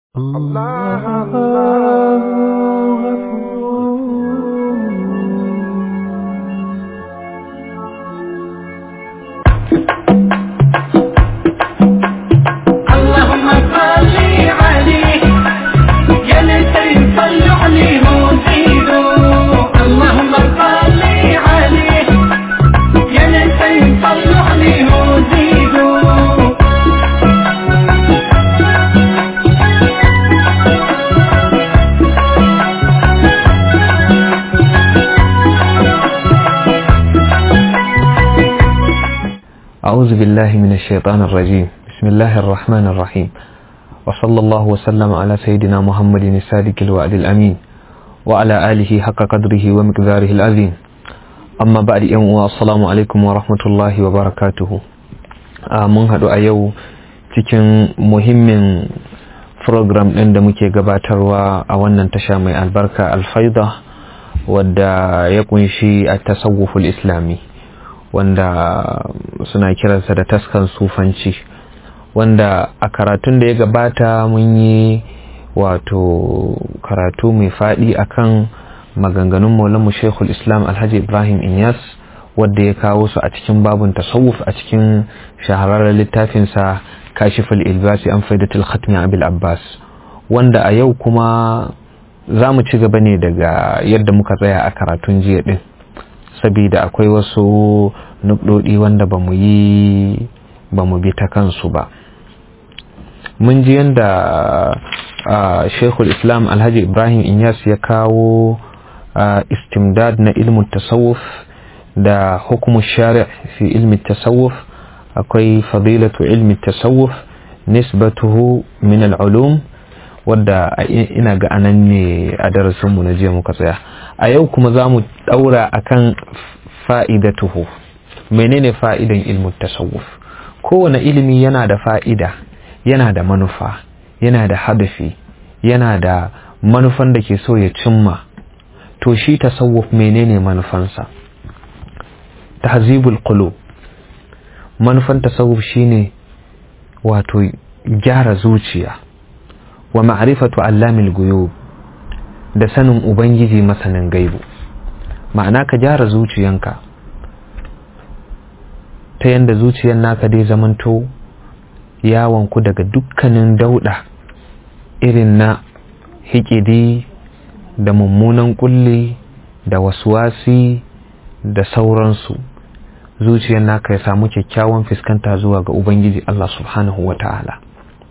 اللهم صل عليه يا ليتي صلوا عليه وزيدوا اللهم صل عليه يا ليتي صلوا عليه وزيدوا أعوذ بالله من الشيطان الرجيم بسم الله الرحمن الرحيم وصلى الله وسلم على سيدنا محمد الصادق الوعد الأمين وعلى آله حق قدره ومقداره العظيم أما بعد يوم السلام عليكم ورحمة الله وبركاته mun haɗu a yau cikin muhimmin program ɗin da muke gabatarwa a wannan tasha mai albarka alfaida wadda ya kunshi a tasawuful islami wanda suna kiransa da taskan sufanci wanda a karatun da ya gabata mun yi wato karatu mai faɗi akan maganganun maulamu shekul islam alhaji ibrahim inyas wadda ya kawo su a cikin babun tasawuf a cikin shahararren littafinsa kashifal ilbasi an faidatul khatmi abil abbas wanda a yau kuma za mu ci gaba ne daga yadda muka tsaya a karatun jiya din saboda akwai wasu nukdodi wanda ba mu yi ba mu bi ta kansu ba mun ji yadda shekul islam alhaji ibrahim inyas ya kawo istimdad na ilmin tasawuf da hukumu shari' fi ilmin tasawuf akwai fadilatu ilmin tasawuf nisbatuhu min al'ulum wadda ina ga anan ne a darasinmu na jiya muka tsaya a yau kuma za mu ɗaura akan fa'idatuhu menene fa'idan ilmin tasawuf kowane ilimi yana da fa'ida yana da manufa yana da hadafi yana da manufan da ke so ya cimma to shi tasawuf menene manufansa tahzibul qulub manufan tasawuf shine wato gyara zuciya wa ma'rifatu allamil guyub da sanin ubangiji masanin gaibu ma'ana ka gyara zuciyanka ta yanda zuciyar naka dai zamanto yawonku daga dukkanin dauda irin na hikidi da mummunan kulli da waswasi da sauransu zuciyar naka ya samu kyakkyawan fuskanta zuwa ga ubangiji Allah subhanahu wa ta'ala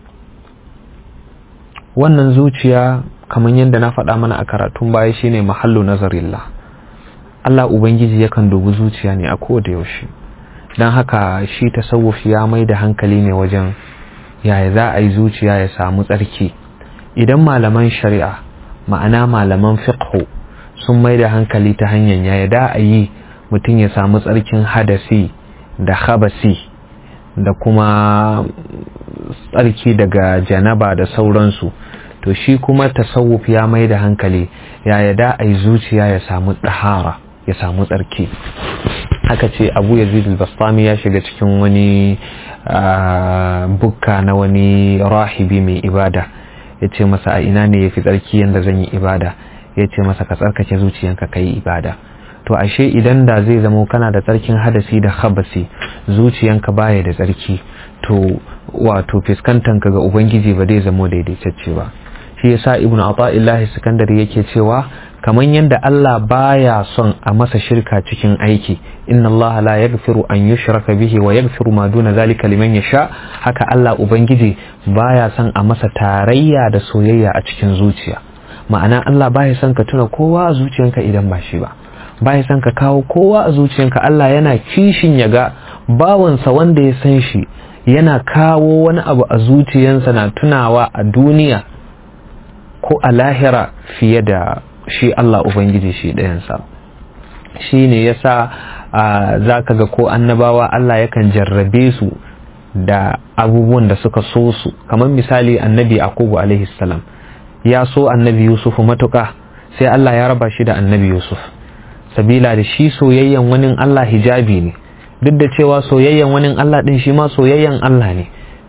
wannan zuciya kamar yadda na faɗa mana a karatun baya shine mahallu nazarillah Allah ubangiji yakan dubi zuciya ne a koda yaushe don haka shi tasawuf ya mai da hankali ne wajen yaya za a yi zuciya ya samu tsarki idan malaman shari'a ma'ana malaman fiqhu sun mai da hankali ta hanyar yaya da a yi mutum ya samu tsarkin hadasi da habasi da kuma tsarki daga janaba da sauransu to shi kuma tasawuf ya mai da hankali yaya da a yi zuciya ya samu ɗahara ya samu tsarki haka ce abu yazid al-bastami ya shiga cikin wani bukka na wani rahibi mai ibada ya ce masa a ina ne ya fi tsarki yadda zan yi ibada ya ce masa ka tsarkake zuciyanka ka yi ibada to ashe idan da zai zamo kana da tsarkin hadasi da habasi zuciyanka baya da tsarki to wato fiskantanka ga ubangiji ba zai zamo daidaitacce ba shi yasa ibnu ata'illahi sakandare yake cewa kamar yadda Allah baya son a masa shirka cikin aiki inna Allah la yaghfiru an yushraka bihi wa yaghfiru ma duna zalika liman yasha haka Allah ubangiji baya son a masa tarayya da soyayya a cikin zuciya ma'ana Allah baya son ka tuna kowa a zuciyanka idan ba shi ba baya son ka kawo kowa a zuciyanka Allah yana kishin ya ga bawansa wanda ya san shi yana kawo wani abu a zuciyansa na tunawa a duniya ko a lahira fiye da shi Allah Ubangiji shi ɗayansa shi ne ya sa za ka ga ko annabawa Allah yakan jarrabe su da abubuwan da suka so su kamar misali annabi Akubu alaihi salam ya so annabi Yusuf matuƙa sai Allah ya raba shi da annabi Yusuf sabila da shi soyayyen wani Allah hijabi ne duk da cewa soyayyen wani Allah ɗin shi ma soyayyen Allah ne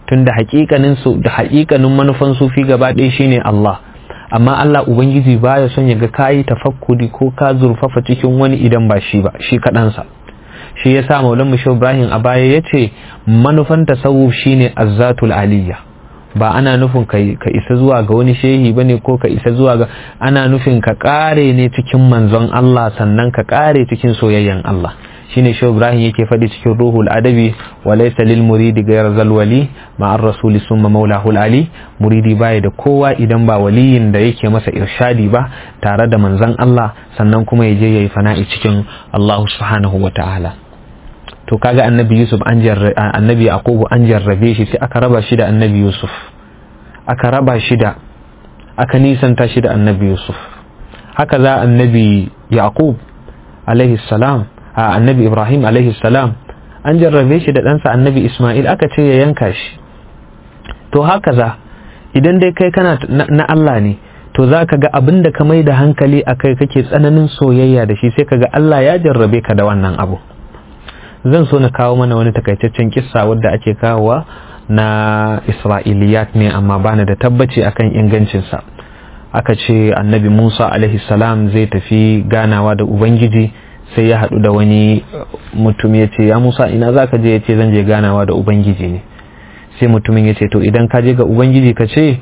tunda haƙiƙanin su da haƙiƙanin manufan sufi gaba ɗaya shine Allah amma Allah ubangiji baya son ya ga kayi tafakkuri ko ka zurfafa cikin wani idan ba shi ba shi kaɗansa shi yasa maulan musho ibrahim a baya ya ce manufan tasawuf shine azzatul aliyya ba ana nufin ka isa zuwa ga wani shehi ba ne ko ka isa zuwa ga ana nufin ka ƙare ne cikin manzon Allah sannan ka ƙare cikin soyayyen Allah shine shi Ibrahim yake faɗi cikin ruhul adabi wa laysa lil muridi ghayr zal wali ma ar rasul summa maulahul ali muridi baya da kowa idan ba waliyin da yake masa irshadi ba tare da manzon Allah sannan kuma ya je yayi fana'i cikin Allah subhanahu wa ta'ala to kaga annabi Yusuf an annabi Yaqubu an jarrabe shi sai aka raba shi da annabi Yusuf aka raba shi da aka nisanta shi da annabi Yusuf haka za annabi Yaqub alaihi salam a annabi Ibrahim alaihi salam an jarrabe shi da ɗansa annabi Ismail aka ce ya yanka shi to haka za idan dai kai kana na Allah ne to za ka ga abin da ka mai da hankali a kai kake tsananin soyayya da shi sai ka ga Allah ya jarrabe ka da wannan abu zan so na kawo mana wani takaitaccen kissa wadda ake kawowa na isra'iliyat ne amma bani da tabbaci akan ingancinsa aka ce annabi musa alaihi salam zai tafi ganawa da ubangiji sai ya haɗu da wani mutum ya ce ya musa ina za ka je ya ce zan je ganawa da ubangiji ne sai mutumin ya ce to idan ka je ga ubangiji ka ce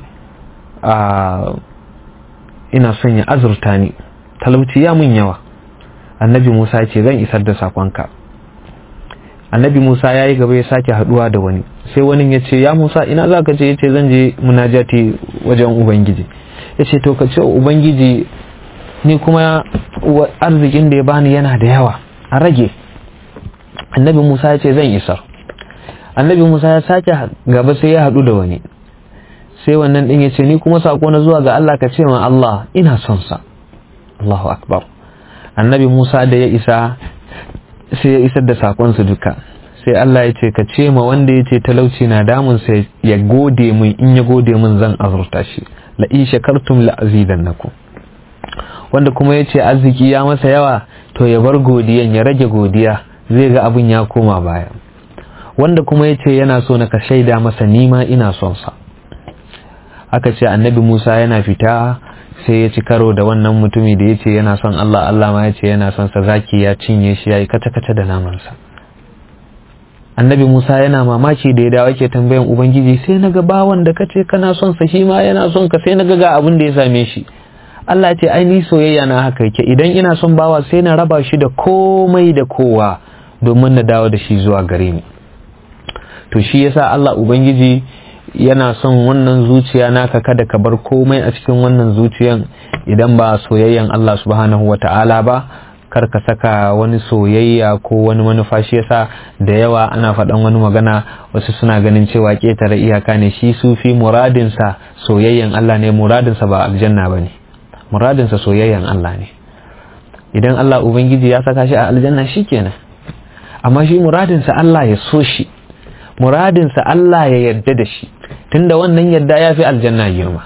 a ina son ya azurta ni talauci ya mun yawa annabi musa ya ce zan isar da sakonka annabi musa ya yi gaba ya sake haduwa da wani sai wani ya ce ya musa ina za ka je ya ce zan je munajati wajen ubangiji ya ce to ka ce ubangiji ni kuma arzikin da ya bani yana da yawa a rage annabi musa ya ce zan isar annabi musa ya sake gaba sai ya hadu da wani sai wannan din ya ce ni kuma sako na zuwa ga allah ka ce ma allah ina son sa allahu akbar annabi musa da ya isa sai ya isar da sakonsu duka sai Allah ya ce ka ce ma wanda ya ce talauci na damun sai ya gode mun in ya gode mun zan azurta shi la in shakartum la azidannakum wanda kuma ya ce arziki ya masa yawa to ya bar godiyan ya rage godiya zai ga abin ya koma baya wanda kuma ya ce yana so na ka shaida masa nima ina son sa aka ce annabi Musa yana fita sai ya ci karo da wannan mutumi da ya ce yana son Allah Allah ma ya ce yana son sa zaki ya cinye shi ya yi kata-kata da namansa annabi Musa yana mamaki da ya dawo ke tambayan ubangiji sai na ga bawan da kace kana son sa shi ma yana son ka sai na ga ga abin da ya same shi Allah ce ai ni soyayya na haka yake idan ina son bawa sai na raba shi da komai da kowa domin na dawo da shi zuwa gare ni to shi yasa Allah ubangiji yana son wannan zuciya naka kada ka bar komai a cikin wannan zuciyan idan ba soyayyan Allah subhanahu wa ta'ala ba kar ka saka wani soyayya ko wani manufa shi yasa da yawa ana faɗan wani magana wasu suna ganin cewa ƙetare iyaka ne shi sufi muradinsa soyayyan Allah ne muradinsa ba aljanna ba ne muradinsa soyayyan Allah ne idan Allah ubangiji ya saka shi a aljanna shi kenan amma shi muradinsa Allah ya so shi muradinsa Allah ya yarda da shi tunda wannan yadda ya fi aljanna girma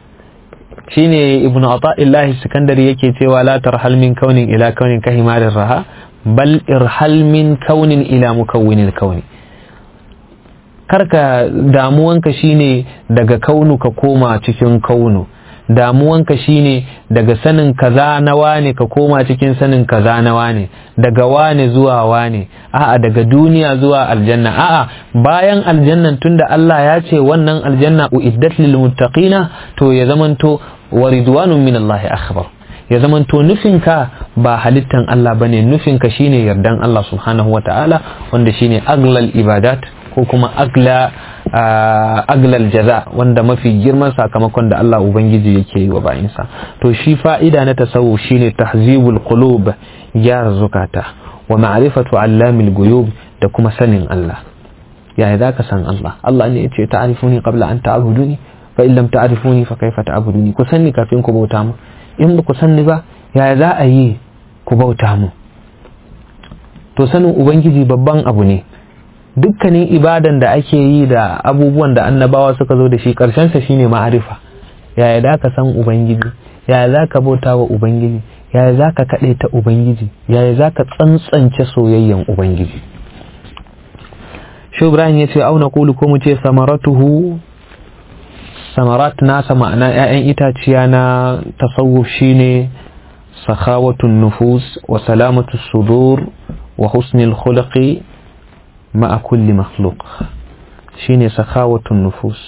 shine ibn ata'illahi sikandari yake cewa la tarhal min kaunin ila kaunin ka himarin raha bal irhal min kaunin ila mukawwinin kauni karka damuwanka shine daga kaunu ka koma cikin kaunu damuwanka shine daga sanin kaza na wane ka koma cikin sanin kaza na wane daga wane zuwa wane a'a daga duniya zuwa aljanna a'a bayan aljannan tunda Allah ya ce wannan aljanna uiddat lil muttaqina to ya zamanto wa ridwanun min Allah akhbar ya zamanto nufinka ba halittan Allah bane nufinka shine yardan Allah subhanahu wataala wanda shine aglal ibadat ko kuma agla aglal jaza wanda mafi girman sakamakon da Allah Ubangiji yake yi wa bayinsa to shi fa'ida na tasawuf shine tahzibul qulub gyara zukata wa ma'rifatu allamil guyub da kuma sanin Allah yaya zaka san Allah Allah ne yace ta'rifuni qabla an ta'buduni fa in lam ta'rifuni fa kaifa ta'buduni ku sanni kafin ku bauta mu in ba ku sanni ba yaya za a yi ku bauta mu to sanin ubangiji babban abu ne dukkanin ibadan da ake yi da abubuwan da annabawa suka zo da shi sa shine ma'arifa yaya za ka san ubangiji yaya za ka bauta wa ubangiji yaya za ka kaɗe ta ubangiji yaya za ka tsantsance soyayyen ubangiji shi ibrahim ya ce auna kulu ko mu ce samaratuhu samarat nasa ma'ana 'ya'yan itaciya na tasawuf shine sakhawatun nufus wa salamatu sudur wa husnul khuluqi ma'a kulli makhluq shine sakhawatun nufus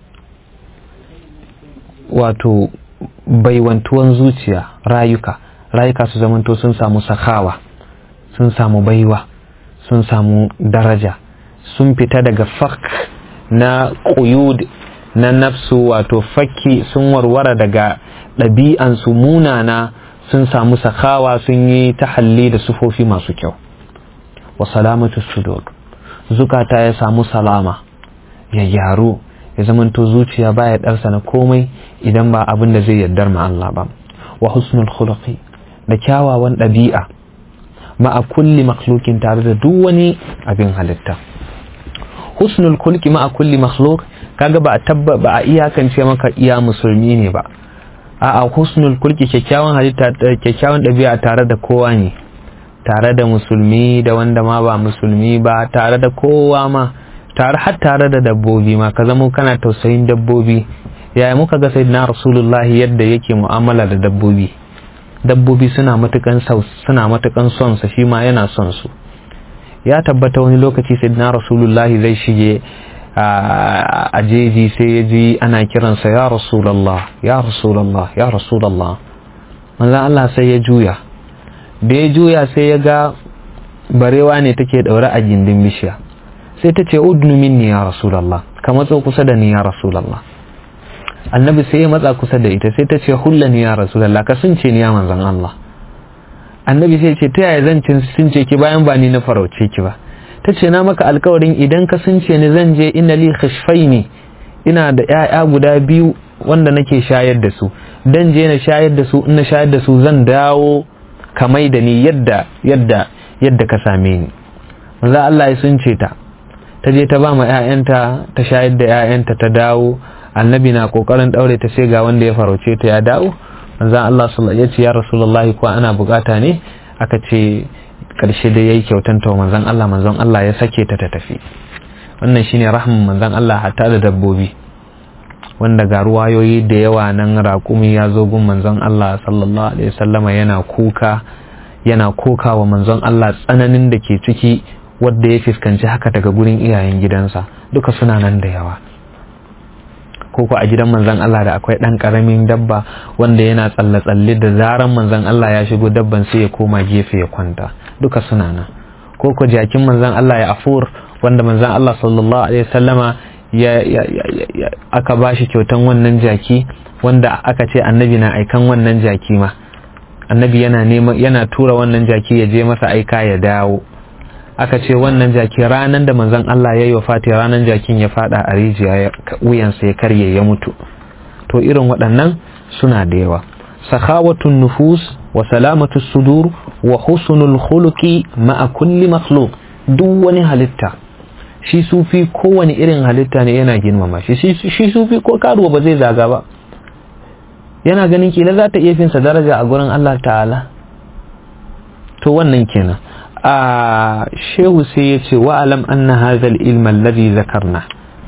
wato baiwantuwan zuciya rayuka rayuka su zamanto sun samu sakawa sun samu baiwa sun samu daraja sun fita daga fak na ƙuyud na nafsu wato fakki sun warware daga ɗabi'ansu munana sun samu sakawa sun yi tahalli da sufofi masu kyau wa salamatu sudur zukata ya samu salama ya gyaru ya zamanto zuciya baya ɗarsa na komai idan ba abin da zai yardar ma Allah ba wa husnul khuluqi da kyawawan ɗabi'a ma'a kulli makhlukin tare da duk wani abin halitta husnul khuluqi ma'a kulli makhluk kaga ba a tabba ba a iyakance maka iya musulmi ne ba a'a husnul khuluqi kyakkyawan halitta kyakkyawan ɗabi'a tare da kowa ne tare da musulmi da wanda ma ba musulmi ba tare da kowa ma tare har tare da dabbobi ma ka zama kana tausayin dabbobi yaya muka ga sayyidina rasulullahi yadda yake mu'amala da dabbobi dabbobi suna matukan suna matukan son sa shi ma yana son su ya tabbata wani lokaci sayyidina rasulullahi zai shige a jeji sai ya ji ana kiransa ya rasulullah ya rasulullah ya rasulullah manzon Allah sai ya juya da ya juya sai ya ga barewa ne take daure a gindin bishiya sai ta ce udnu minni ya rasulallah ka matso kusa da ni ya rasulallah annabi sai ya matsa kusa da ita sai ta ce hulla ni ya rasulallah ka sunce ni ya manzan Allah annabi sai ce ta yaya zan sunce ki bayan ba ni na farauce ki ba ta ce na maka alkawarin idan ka sunce ni zan je ina li khashfaini ina da ƴaƴa guda biyu wanda nake shayar da su dan je na shayar da su in na shayar da su zan dawo kamai da ni yadda yadda yadda ka same ni manzo Allah ya sunce ta ta je ta ba ma 'ya'yanta ta shayar da 'ya'yanta ta dawo annabi na kokarin daure ta sai ga wanda ya farauce ta ya dawo manzon Allah sallallahu ya ce ya rasulullahi ko ana bukata ne aka ce karshe da yayi kyautan ta manzon Allah manzon Allah ya sake ta ta tafi wannan shine rahman manzon Allah hatta da dabbobi wanda ga ruwayoyi da yawa nan raƙumi ya zo gun manzon Allah sallallahu alaihi wasallama yana kuka yana koka wa manzon Allah tsananin da ke ciki wadda ya fuskanci haka daga gurin iyayen gidansa duka suna nan da yawa ko ko a gidan manzon Allah da akwai ɗan ƙaramin dabba wanda yana tsalle-tsalle da zaran manzon Allah ya shigo dabban sai ya koma gefe ya kwanta duka suna nan ko ko jakin manzon Allah ya afur wanda manzon Allah sallallahu alaihi wasallama ya, ya, ya, ya aka bashi kyautan wannan jaki wanda aka ce annabi na aikan wannan jaki ma annabi yana nema yana tura wannan jaki ya je masa aika ya dawo aka ce wannan jaki ranan da manzon Allah ya yi wa fati ranan jakin ya fada a rijiya wuyansa ya karye ya mutu to irin waɗannan suna da yawa sakhawatun nufus wa salamatu sudur wa husnul khuluqi ma'a kulli makhluq duk wani halitta shi sufi kowane irin halitta ne yana girmama shi shi sufi ko karuwa ba zai zaga ba yana ganin kila za ta iya finsa daraja a gurin Allah ta'ala to wannan kenan a shehu sai ya ce wa'alam anna hazal ilman ladhi zakarna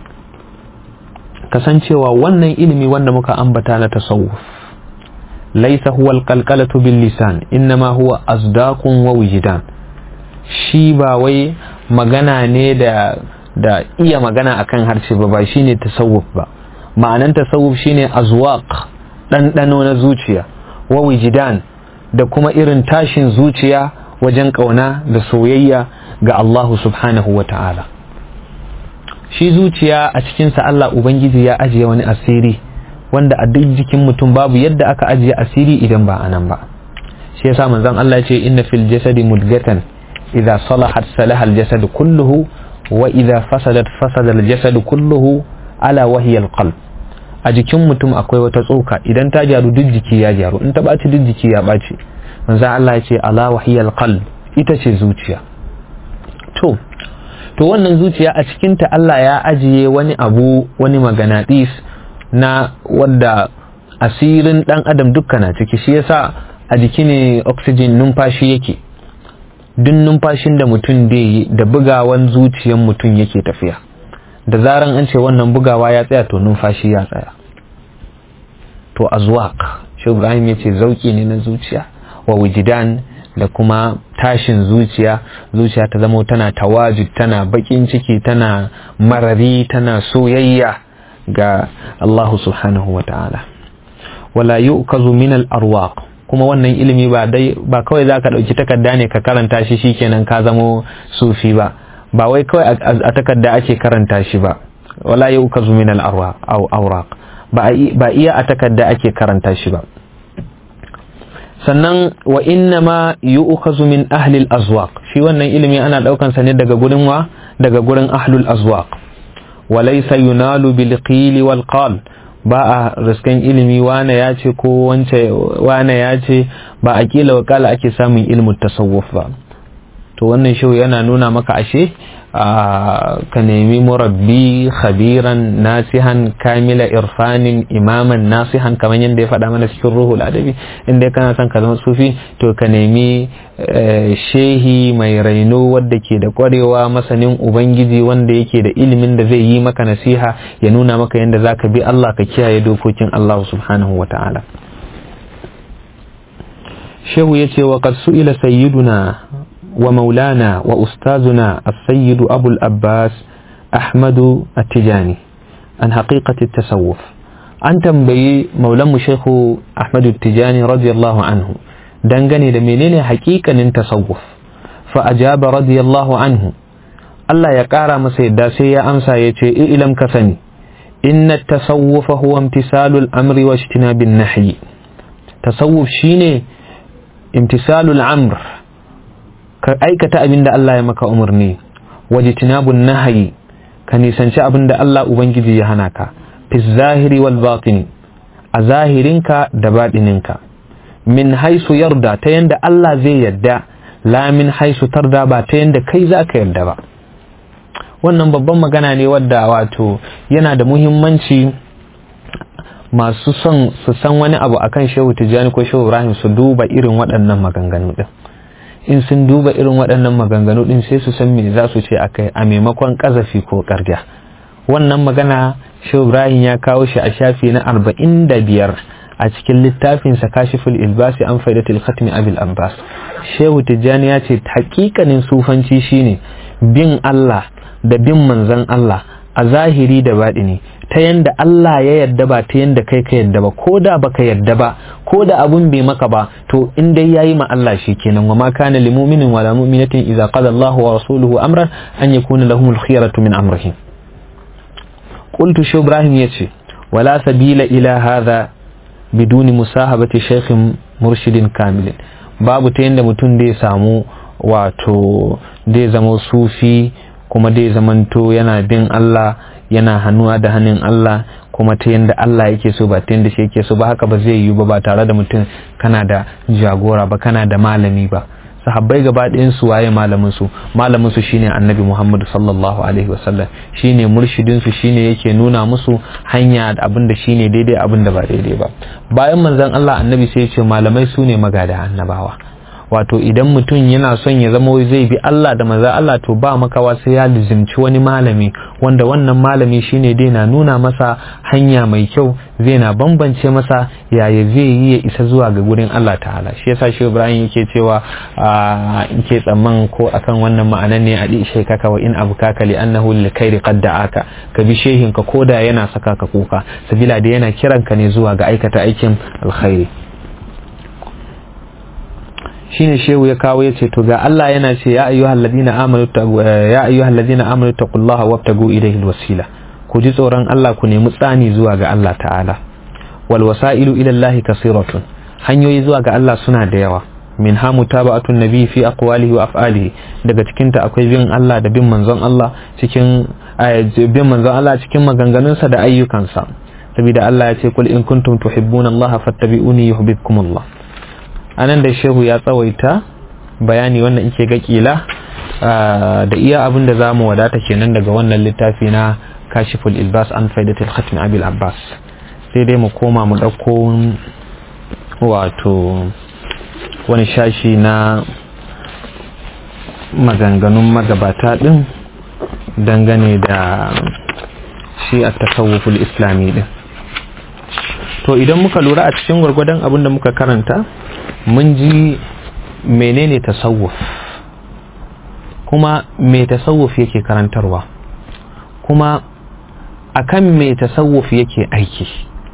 kasancewa wannan ilimi wanda muka ambata na tasawuf laisa huwa alqalqalatu bil lisan innama huwa asdaqun wa wujdan shi ba wai magana ne da da iya magana akan harshe ba ba shine tasawuf ba ma'anan tasawuf shine azwaq ɗanɗano na zuciya wa wujdan da kuma irin tashin zuciya wajen ƙauna da soyayya ga Allah subhanahu wa ta'ala shi zuciya a cikinsa Allah Ubangiji ya ajiye wani asiri wanda a duk jikin mutum babu yadda aka ajiye asiri idan ba a nan ba shi yasa manzon Allah ya ce inna fil jasadi mudgatan idza salahat salaha al jasad kulluhu wa idza fasadat fasada al jasad kulluhu ala wahiya al qalb a jikin mutum akwai wata tsoka idan ta gyaru duk jiki ya gyaru in ta ɓaci duk jiki ya ɓaci manzo Allah ya ce ala wahiyal qalb ita ce zuciya to to wannan zuciya a cikin ta Allah ya ajiye wani abu wani maganatis na wadda asirin dan adam dukkan na ciki shi yasa a jiki ne oxygen numfashi yake duk numfashin da mutum da yi da bugawan zuciyan mutum yake tafiya da zaran an ce wannan bugawa ya tsaya to numfashi ya tsaya to azwaq shi ibrahim ya ce zauki ne na zuciya wa wujidan da kuma tashin zuciya zuciya ta zama tana tawajud tana bakin ciki tana marari tana soyayya ga Allah subhanahu wa ta'ala wala yu'kazu min al-arwaq kuma wannan ilimi ba dai ba kawai zaka dauki takarda ne ka karanta shi shikenan ka zamo sufi ba ba wai kawai a takarda ake karanta shi ba wala yu'kazu min al-awraq ba iya a takarda ake karanta shi ba sannan wa inna ma yu'khazu min ahli al-azwaq shi wannan ilimi ana daukan sa ne daga gurin wa daga gurin ahlul azwaq wa laysa yunalu bil qil wal qal ba a riskan ilimi wane ya ce ko wance wane ya ce ba a kila wakala ake samun ilmin tasawuf ba to wannan shi yana nuna maka ashe ka nemi murabbi khabiran nasihan kamila irfanin imaman nasihan kamar yadda ya faɗa mana cikin ruhul adabi inda kana son ka zama sufi to ka nemi shehi mai raino wadda ke da kwarewa masanin ubangiji wanda yake da ilimin da zai yi maka nasiha ya nuna maka yadda za ka bi Allah ka kiyaye dokokin Allah subhanahu wa ta'ala shehu ya ce wa qad su'ila sayyiduna ومولانا وأستاذنا السيد أبو الأباس أحمد التجاني عن حقيقة التصوف أن تنبي مولم شيخ أحمد التجاني رضي الله عنه دنغني لمنين حقيقة التصوف فأجاب رضي الله عنه الله يقارى مسيد داسي أمسى يتي إلم كثني إن التصوف هو امتثال الأمر واجتناب النحي تصوف شيني امتثال الأمر ka aikata abin da Allah ya maka umarni waje tinabun nahayi ka nisanci abin da Allah Ubangiji ya hana ka fi zahiri wal batini a zahirinka da baɗininka min haisu yarda ta yanda Allah zai yarda la min haisu tarda ba ta yanda kai za ka yarda ba wannan babban magana ne wadda wato yana da muhimmanci masu son su san wani abu akan shehu tijjani ko shehu ibrahim su duba irin waɗannan maganganu ɗin in sun duba irin waɗannan maganganu ɗin sai su san me za su ce akai a maimakon ƙazafi ko ƙarya wannan magana shehu ibrahim ya kawo shi a shafi na arba'in da biyar a cikin littafinsa kashiful ilbasi an faidatul khatmi abil abbas shehu tijjani ya ce hakikanin sufanci shine bin allah da bin manzon allah a zahiri da baɗini ta yanda Allah ya yadda ba ta yanda kai ka yadda ba ko da baka yadda ba ko da abun bai maka ba to in dai yayi ma Allah shi kenan wa ma kana lil mu'minin wala mu'minatin idza qada Allahu wa rasuluhu amran an yakuna lahum al khiyaratu min amrihim qultu shi Ibrahim yace wala sabila ila hadha biduni musahabati shaykhin murshidin kamilin babu ta yanda mutum da ya samu wato da ya zama sufi kuma dai zamanto yana bin Allah yana hannuwa da hannun Allah kuma ta yadda Allah yake so ba ta yadda shi yake so ba haka ba zai yiwu ba ba tare da mutum kana da jagora ba kana da malami ba sahabbai gaba ɗayan su waye malamin su malamin su shine annabi Muhammad sallallahu alaihi wasallam shine murshidin su shine yake nuna musu hanya da abin da shine daidai abin da ba daidai ba bayan manzon Allah annabi sai ya ce malamai su ne magada annabawa wato idan mutum yana son ya zama zai bi Allah da maza Allah to ba makawa sai ya lizimci wani malami wanda wannan malami shine dai na nuna masa hanya mai kyau zai na bambance masa yaya zai yi ya isa zuwa ga gurin Allah ta'ala shi yasa shi Ibrahim yake cewa in ke tsamman ko akan wannan ma'anan ne a di kaka wa in abu kaka li annahu lil khairi qad da'aka ka bi shehin ka koda yana saka ka kuka sabila da yana kiranka ne zuwa ga aikata aikin alkhairi shine shehu ya kawo yace to ga Allah yana ce ya ayyuhal ladina amanu ya ayyuhal ladina amanu taqullaha wabtagu ilayhi alwasila ku ji tsoron Allah ku nemi tsani zuwa ga Allah ta'ala wal wasailu ila Allah kasiratun hanyoyi zuwa ga Allah suna da yawa min ha mutaba'atun nabi fi aqwalihi wa af'alihi daga cikin ta akwai bin Allah da bin manzon Allah cikin bin manzon Allah cikin maganganunsa da ayyukansa saboda Allah ya ce kul in kuntum tuhibbuna Allah fattabi'uni yuhibbukum Allah anan da shehu ya tsawaita bayani wannan ike ga kila da iya abin da zamu wadata kenan daga wannan littafi na kashiful ilbas an faidatul khatmi abil abbas sai dai mu koma mu dauko wato wani shashi na maganganun magabata din dangane da shi a tasawuful islami din to idan muka lura a cikin gwargwadon abin da muka karanta mun ji menene tasawuf kuma me tasawuf yake karantarwa kuma akan me tasawuf yake aiki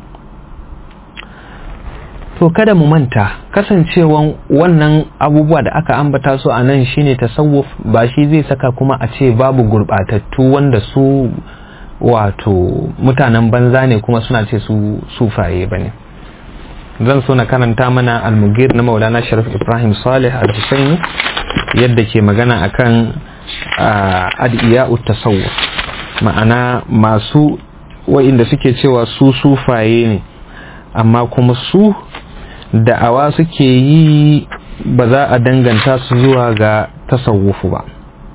to kada mu manta kasancewan wannan abubuwa da aka ambata su a nan shine tasawuf ba shi zai saka kuma a ce babu gurbatattu wanda su wato mutanen banza ne kuma suna ce su sufaye ba ne zan so na karanta mana almugir na maulana sharif ibrahim salih al-husaini yadda ke magana akan adiya'u tasawuf ma'ana masu wa'inda suke cewa su sufaye ne amma kuma su da'awa suke yi ba za a danganta su zuwa ga tasawufu ba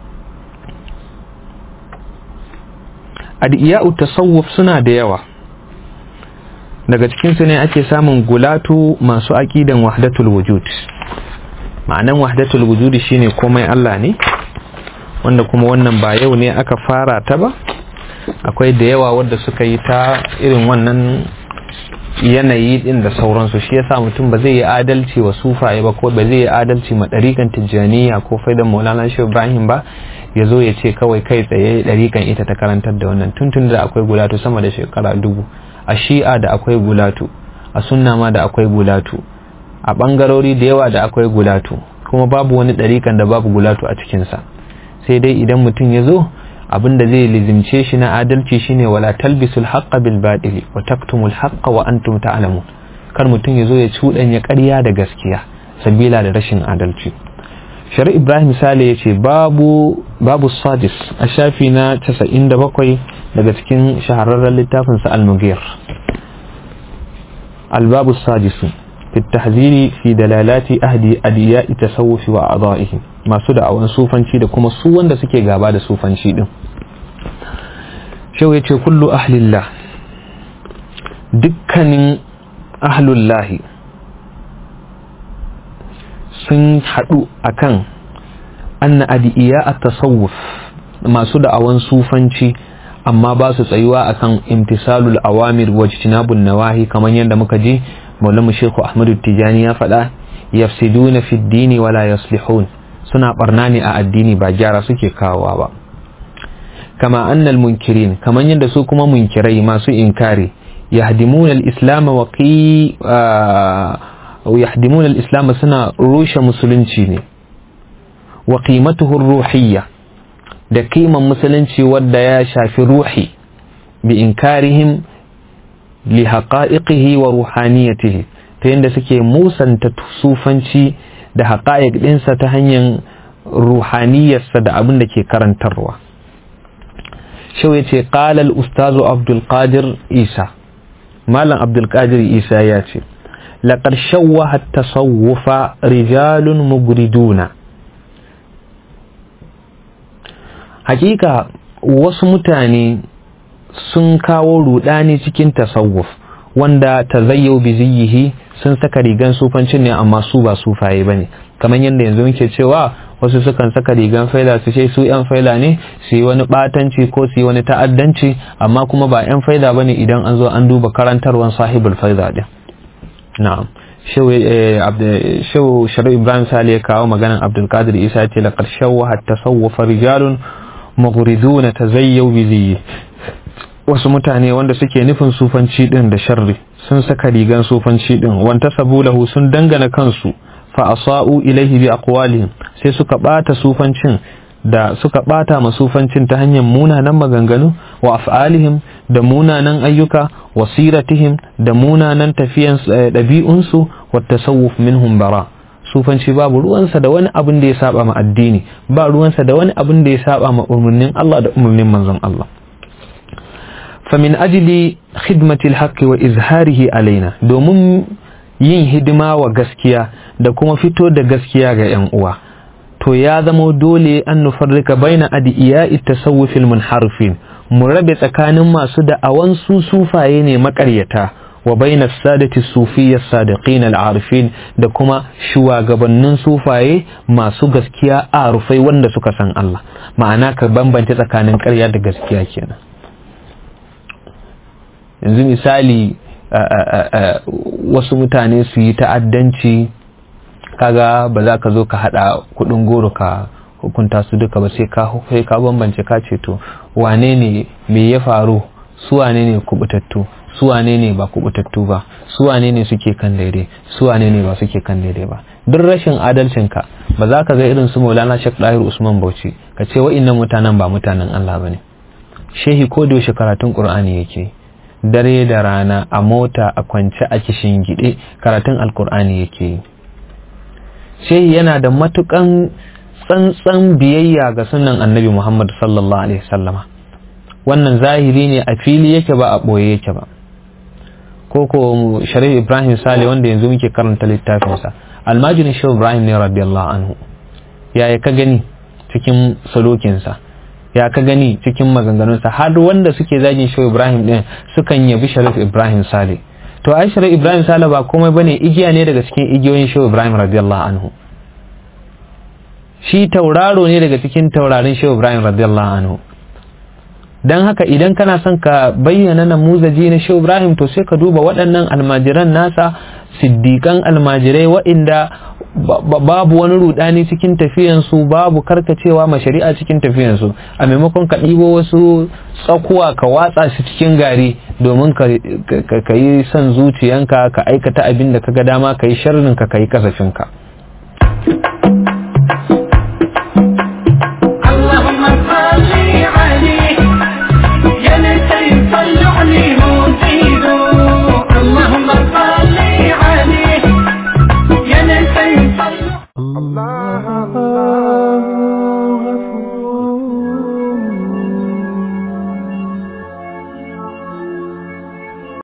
adiya'u tasawuf suna da yawa daga cikinsu ne ake samun gulatu masu aƙidan wahdatul wujud ma'anan wahdatul wujudi shine komai Allah ne wanda kuma wannan ba yau ne aka fara ta ba akwai da yawa wadda suka yi ta irin wannan yanayi din da sauransu shi yasa mutum ba zai yi adalci wa sufaye ba ko ba zai yi adalci ma ɗarikan tijjaniya ko faidan maulana shi ibrahim ba ya zo ya ce kawai kai tsaye ɗarikan ita ta karantar da wannan tuntun da akwai gulatu sama da shekara dubu a shi'a da akwai gulatu a sunna ma da akwai gulatu a ɓangarori da yawa da akwai gulatu kuma babu wani ɗarikan da babu gulatu a cikinsa sai dai idan mutum ya zo abin da zai lizimce shi na adalci shine wala talbisul haqqa bil batili wa taktumul haqqa wa antum ta'lamun kar mutum ya zo ya cuɗanya ƙarya da gaskiya sabila da rashin adalci shari ibrahim sale ya ce babu babu sadis a shafi na 97 daga cikin shahararren littafinsa al-mughir الباب السادس في التحذير في دلالات أهدي أدياء التصوف وأعضائهم ما سدع وان صوفانشي da kuma su wanda suke gaba da sufanci din shau yace kullu ahlillah dukkanin ahlullahi sun haɗu akan anna adiya at-tasawuf masu da'awan sufanci amma ba su tsayuwa akan imtisalul awamir wa jtinabun nawahi kamar yadda muka ji maulamu shehu ahmadu tijani ya faɗa yafsiduna fi dini wala yaslihun suna barna ne a addini ba gyara suke kawowa ba kama annal munkirin kamar yadda su kuma munkirai masu inkari yahdimuna al-islam wa qi yahdimuna al-islam suna rushe musulunci ne wa qimatuhu ruhiyya da kiman musulunci wadda ya shafi ruhi bi inkarihim li haqa'iqihi wa ruhaniyatihi ta yadda suke musanta sufanci da haqa'iq ɗinsa ta hanyar ruhaniyarsa da abin da ke karantarwa shau ya ce ƙalal ustazu abdulkadir isa malam abdulkadir isa ya ce laƙar shawwa tasawufa rijalun mugriduna hakika wasu mutane sun kawo rudani cikin tasawuf wanda tazayyau bi ziyyihi sun saka rigan sufancin ne amma su ba sufaye bane kamar yadda yanzu muke cewa wasu sukan saka rigan faila su ce su yan faila ne su yi wani batanci ko su yi wani ta'addanci amma kuma ba yan faila bane idan an zo an duba karantarwan sahibul faida din na'am shehu sharu ibrahim sali ya kawo maganan abdulkadir isa ya ce laqad shawwaha tasawwufa rijalun maghriduna tazayyaw bi ziyyi wasu mutane wanda suke nufin sufanci din da sharri sun saka rigan sufanci din wanta sabulahu sun dangana kansu fa asa'u ilaihi bi aqwalihim sai suka bata sufancin da suka bata ma sufancin ta hanyar munanan maganganu wa af'alihim da munanan ayyuka wa siratihim da munanan tafiyan ɗabi'unsu wa tasawuf minhum bara sufanci babu ruwansa da wani abin da ya saba ma addini ba ruwansa da wani abin da ya saba ma umarnin Allah da umarnin manzon Allah famin ajili khidmatil haqqi wa izharihi alaina domin yin hidima wa gaskiya da kuma fito da gaskiya ga yan uwa to ya zama dole an nufarrika baina adiya'i tasawufil munharifin mu rabe tsakanin masu da'awan su sufaye ne makaryata wa bayna sadati sufiyya sadiqin al-arifin da kuma shugabannin sufaye masu gaskiya arufai wanda suka san Allah ma'ana ka bambance tsakanin ƙarya da gaskiya kenan yanzu misali wasu mutane su yi ta'addanci kaga ba za ka zo ka hada kudin goro ka hukunta su duka ba sai ka sai ka bambance ka ce to wane ne me ya faru su wane ne kubutattu su wane ne ba kubutattu ba su wane ne suke kan daidai su wane ne ba suke kan daidai ba duk rashin adalcin ka ba za ka ga irin su Maulana Sheikh Dahir Usman Bauchi ka ce wa'annan mutanen ba mutanen Allah bane shehi ko da yaushe karatun Qur'ani yake dare da rana a mota a kwance a kishin gide karatun alkur'ani yake yi shehi yana da matukan tsantsan biyayya ga sunan annabi Muhammad sallallahu alaihi wasallama wannan zahiri ne a fili yake ba a ɓoye yake ba ko ko sharif ibrahim sale wanda yanzu muke karanta littafinsa almajinin shi ibrahim ne radiyallahu anhu ya ka gani cikin salokinsa ya ka gani cikin maganganunsa har wanda suke zagin shi ibrahim din sukan yabi sharif ibrahim sale to ai sharif ibrahim sale ba komai bane igiya ne daga cikin igiyoyin shi ibrahim radiyallahu anhu shi tauraro ne daga cikin taurarin shi ibrahim radiyallahu anhu don haka idan kana son ka bayyana namuzaji na shehu ibrahim to sai ka duba waɗannan almajiran nasa siddiƙan almajirai waɗanda babu wani rudani cikin tafiyansu babu karkacewa ma shari'a cikin tafiyansu a maimakon ka ɗibo wasu tsakuwa ka watsa su cikin gari domin ka yi son zuciyanka ka aikata abin da ka ga dama ka yi sharrin ka ka yi kasafinka